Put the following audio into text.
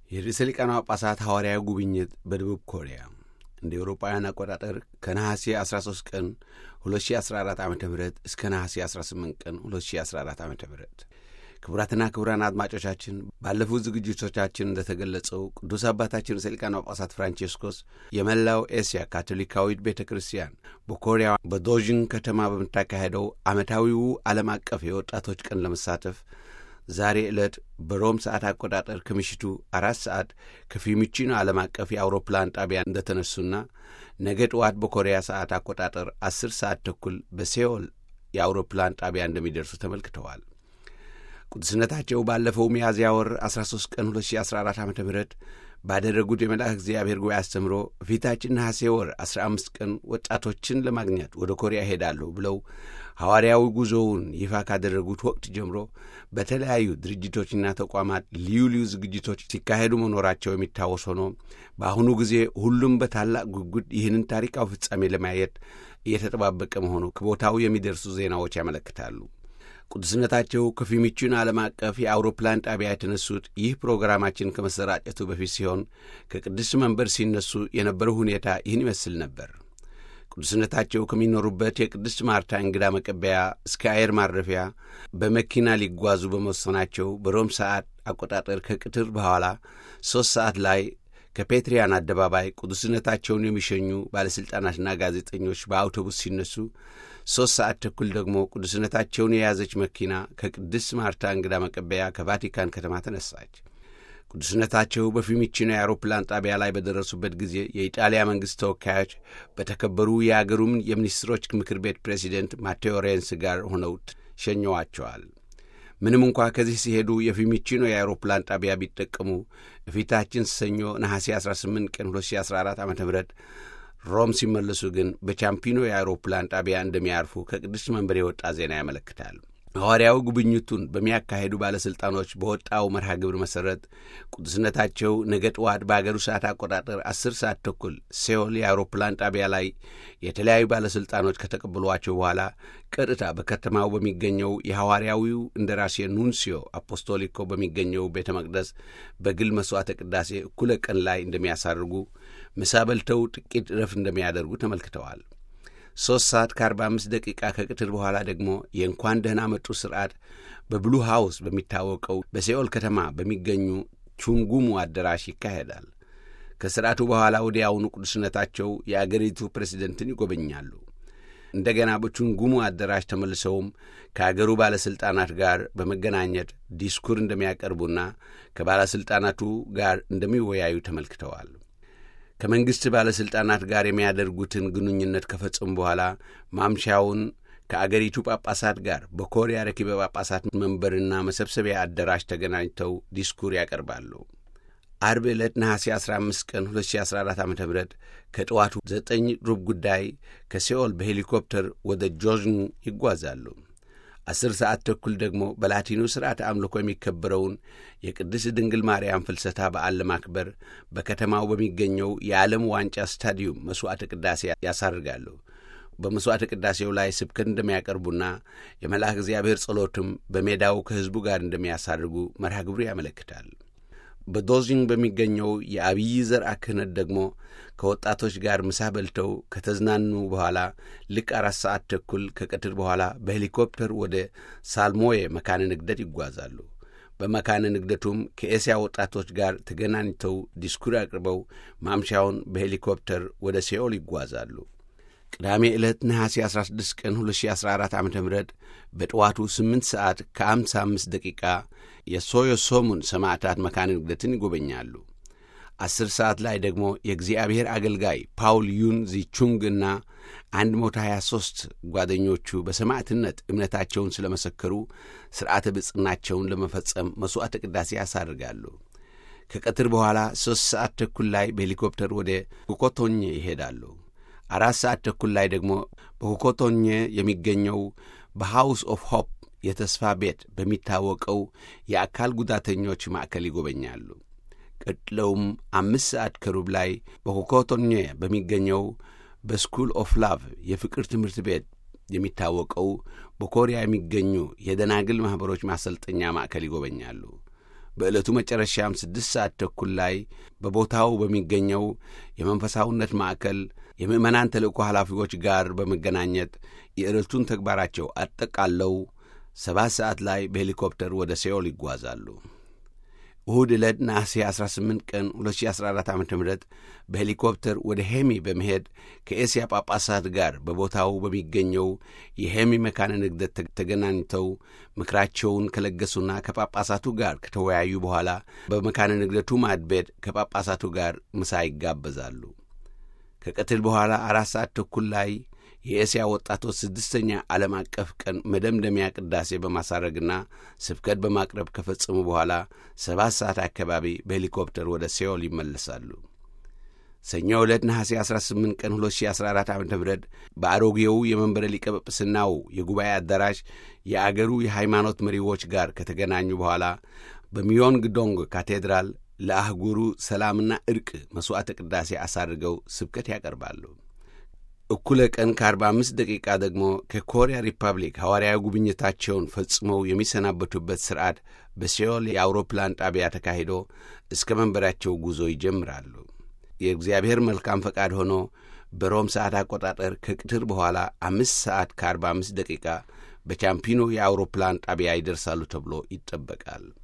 የርዕሰ ሊቃነ ጳጳሳት ሐዋርያዊ ጉብኝት በደቡብ ኮሪያ እንደ ኤውሮጳውያን አቆጣጠር ከነሐሴ 13 ቀን 2014 ዓ ም እስከ ነሐሴ 18 ቀን 2014 ዓ ም ክቡራትና ክቡራን አድማጮቻችን ባለፉት ዝግጅቶቻችን እንደተገለጸው ቅዱስ አባታችን ርዕሰ ሊቃነ ጳጳሳት ፍራንቼስኮስ የመላው ኤስያ ካቶሊካዊት ቤተ ክርስቲያን በኮሪያ በዶዥን ከተማ በምታካሄደው ዓመታዊው ዓለም አቀፍ የወጣቶች ቀን ለመሳተፍ ዛሬ ዕለት በሮም ሰዓት አቆጣጠር ከምሽቱ አራት ሰዓት ከፊዩሚቺኖ ዓለም አቀፍ የአውሮፕላን ጣቢያ እንደተነሱና ነገ ጠዋት በኮሪያ ሰዓት አቆጣጠር አስር ሰዓት ተኩል በሴኦል የአውሮፕላን ጣቢያ እንደሚደርሱ ተመልክተዋል። ቅዱስነታቸው ባለፈው ሚያዝያ ወር 13 ቀን 2014 ዓ ም ባደረጉት የመልአክ እግዚአብሔር ጉባኤ አስተምሮ ፊታችን ነሐሴ ወር 15 ቀን ወጣቶችን ለማግኘት ወደ ኮሪያ ሄዳለሁ ብለው ሐዋርያዊ ጉዞውን ይፋ ካደረጉት ወቅት ጀምሮ በተለያዩ ድርጅቶችና ተቋማት ልዩ ልዩ ዝግጅቶች ሲካሄዱ መኖራቸው የሚታወስ ሆኖ በአሁኑ ጊዜ ሁሉም በታላቅ ጉጉት ይህንን ታሪካዊ ፍጻሜ ለማየት እየተጠባበቀ መሆኑ ከቦታው የሚደርሱ ዜናዎች ያመለክታሉ። ቅዱስነታቸው ከፊዩሚቺኖ ዓለም አቀፍ የአውሮፕላን ጣቢያ የተነሱት ይህ ፕሮግራማችን ከመሰራጨቱ በፊት ሲሆን ከቅድስት መንበር ሲነሱ የነበረው ሁኔታ ይህን ይመስል ነበር። ቅዱስነታቸው ከሚኖሩበት የቅድስት ማርታ እንግዳ መቀበያ እስከ አየር ማረፊያ በመኪና ሊጓዙ በመወሰናቸው በሮም ሰዓት አቆጣጠር ከቅትር በኋላ ሦስት ሰዓት ላይ ከፔትሪያን አደባባይ ቅዱስነታቸውን የሚሸኙ ባለሥልጣናትና ጋዜጠኞች በአውቶቡስ ሲነሱ ሦስት ሰዓት ተኩል ደግሞ ቅዱስነታቸውን የያዘች መኪና ከቅድስት ማርታ እንግዳ መቀበያ ከቫቲካን ከተማ ተነሳች። ቅዱስነታቸው በፊዩሚቺኖ የአውሮፕላን ጣቢያ ላይ በደረሱበት ጊዜ የኢጣሊያ መንግሥት ተወካዮች በተከበሩ የአገሩም የሚኒስትሮች ምክር ቤት ፕሬዚደንት ማቴዎ ሬንስ ጋር ሆነው ሸኘዋቸዋል። ምንም እንኳ ከዚህ ሲሄዱ የፊዩሚቺኖ የአውሮፕላን ጣቢያ ቢጠቀሙ እፊታችን ሰኞ ነሐሴ 18 ቀን 2014 ዓ ም ሮም ሲመለሱ ግን በቻምፒኖ የአውሮፕላን ጣቢያ እንደሚያርፉ ከቅድስት መንበር የወጣ ዜና ያመለክታል። ሐዋርያዊ ጉብኝቱን በሚያካሄዱ ባለሥልጣኖች በወጣው መርሃ ግብር መሠረት ቅዱስነታቸው ነገ ጠዋት በአገሩ ሰዓት አቆጣጠር አስር ሰዓት ተኩል ሴኦል የአውሮፕላን ጣቢያ ላይ የተለያዩ ባለሥልጣኖች ከተቀበሏቸው በኋላ ቀጥታ በከተማው በሚገኘው የሐዋርያዊው እንደራሴ ኑንሲዮ አፖስቶሊኮ በሚገኘው ቤተ መቅደስ በግል መሥዋዕተ ቅዳሴ እኩለ ቀን ላይ እንደሚያሳርጉ ምሳ በልተው ጥቂት ረፍት እንደሚያደርጉ ተመልክተዋል። ሦስት ሰዓት ከአርባ አምስት ደቂቃ ከቅትር በኋላ ደግሞ የእንኳን ደህና መጡ ሥርዓት በብሉ ሃውስ በሚታወቀው በሴኦል ከተማ በሚገኙ ቹንጉሙ አዳራሽ ይካሄዳል። ከሥርዓቱ በኋላ ወዲያውኑ ቅዱስነታቸው የአገሪቱ ፕሬዚደንትን ይጎበኛሉ። እንደገና በቹንጉሙ አዳራሽ ተመልሰውም ከአገሩ ባለሥልጣናት ጋር በመገናኘት ዲስኩር እንደሚያቀርቡና ከባለሥልጣናቱ ጋር እንደሚወያዩ ተመልክተዋል። ከመንግሥት ባለሥልጣናት ጋር የሚያደርጉትን ግንኙነት ከፈጸሙ በኋላ ማምሻውን ከአገሪቱ ጳጳሳት ጋር በኮሪያ ረኪበ ጳጳሳት መንበርና መሰብሰቢያ አዳራሽ ተገናኝተው ዲስኩር ያቀርባሉ። አርብ ዕለት ነሐሴ 15 ቀን 2014 ዓ ም ከጠዋቱ ዘጠኝ ሩብ ጉዳይ ከሴኦል በሄሊኮፕተር ወደ ጆዝን ይጓዛሉ። አስር ሰዓት ተኩል ደግሞ በላቲኑ ሥርዓተ አምልኮ የሚከበረውን የቅድስት ድንግል ማርያም ፍልሰታ በዓል ለማክበር በከተማው በሚገኘው የዓለም ዋንጫ ስታዲዩም መሥዋዕተ ቅዳሴ ያሳርጋሉ። በመሥዋዕተ ቅዳሴው ላይ ስብከት እንደሚያቀርቡና የመልአክ እግዚአብሔር ጸሎትም በሜዳው ከሕዝቡ ጋር እንደሚያሳርጉ መርሃ ግብሩ ያመለክታል። በዶዚንግ በሚገኘው የአብይ ዘርዓ ክህነት ደግሞ ከወጣቶች ጋር ምሳ በልተው ከተዝናኑ በኋላ ልክ አራት ሰዓት ተኩል ከቀትር በኋላ በሄሊኮፕተር ወደ ሳልሞዬ መካነ ንግደት ይጓዛሉ። በመካነ ንግደቱም ከኤስያ ወጣቶች ጋር ተገናኝተው ዲስኩር አቅርበው ማምሻውን በሄሊኮፕተር ወደ ሴኦል ይጓዛሉ። ቅዳሜ ዕለት ነሐሴ 16 ቀን 2014 ዓ ም በጠዋቱ 8 ሰዓት ከ55 ደቂቃ የሶዮሶሙን ሰማዕታት መካነ ንግደትን ይጎበኛሉ። አስር ሰዓት ላይ ደግሞ የእግዚአብሔር አገልጋይ ፓውል ዩን ዚቹንግና 123 ጓደኞቹ በሰማዕትነት እምነታቸውን ስለ መሰከሩ ሥርዓተ ብጽናቸውን ለመፈጸም መሥዋዕተ ቅዳሴ ያሳርጋሉ። ከቀትር በኋላ ሦስት ሰዓት ተኩል ላይ በሄሊኮፕተር ወደ ኩኮቶኜ ይሄዳሉ። አራት ሰዓት ተኩል ላይ ደግሞ በኩኮቶኜ የሚገኘው በሃውስ ኦፍ ሆፕ የተስፋ ቤት በሚታወቀው የአካል ጉዳተኞች ማዕከል ይጎበኛሉ። ቀጥለውም አምስት ሰዓት ከሩብ ላይ በኮኮቶኜ በሚገኘው በስኩል ኦፍ ላቭ የፍቅር ትምህርት ቤት የሚታወቀው በኮሪያ የሚገኙ የደናግል ማኅበሮች ማሰልጠኛ ማዕከል ይጎበኛሉ። በዕለቱ መጨረሻም ስድስት ሰዓት ተኩል ላይ በቦታው በሚገኘው የመንፈሳዊነት ማዕከል የምዕመናን ተልእኮ ኃላፊዎች ጋር በመገናኘት የዕለቱን ተግባራቸው አጠቃለው ሰባት ሰዓት ላይ በሄሊኮፕተር ወደ ሴኦል ይጓዛሉ። እሁድ ዕለት ነሐሴ 18 ቀን 2014 ዓ ም በሄሊኮፕተር ወደ ሄሚ በመሄድ ከኤስያ ጳጳሳት ጋር በቦታው በሚገኘው የሄሚ መካነ ንግደት ተገናኝተው ምክራቸውን ከለገሱና ከጳጳሳቱ ጋር ከተወያዩ በኋላ በመካነ ንግደቱ ማዕድ ቤት ከጳጳሳቱ ጋር ምሳ ይጋበዛሉ። ከቀትል በኋላ አራት ሰዓት ተኩል ላይ የኤስያ ወጣቶች ስድስተኛ ዓለም አቀፍ ቀን መደምደሚያ ቅዳሴ በማሳረግና ስብከት በማቅረብ ከፈጸሙ በኋላ ሰባት ሰዓት አካባቢ በሄሊኮፕተር ወደ ሴኦል ይመለሳሉ። ሰኞ ዕለት ነሐሴ 18 ቀን 2014 ዓ ም በአሮጌው የመንበረ ሊቀ ጵጵስናው የጉባኤ አዳራሽ የአገሩ የሃይማኖት መሪዎች ጋር ከተገናኙ በኋላ በሚዮንግ ዶንግ ካቴድራል ለአህጉሩ ሰላምና ዕርቅ መሥዋዕተ ቅዳሴ አሳርገው ስብከት ያቀርባሉ። እኩለ ቀን ከ45 ደቂቃ ደግሞ ከኮሪያ ሪፐብሊክ ሐዋርያዊ ጉብኝታቸውን ፈጽመው የሚሰናበቱበት ሥርዓት በሴኦል የአውሮፕላን ጣቢያ ተካሂዶ እስከ መንበራቸው ጉዞ ይጀምራሉ። የእግዚአብሔር መልካም ፈቃድ ሆኖ በሮም ሰዓት አቆጣጠር ከቅትር በኋላ አምስት ሰዓት ከ45 ደቂቃ በቻምፒኖ የአውሮፕላን ጣቢያ ይደርሳሉ ተብሎ ይጠበቃል።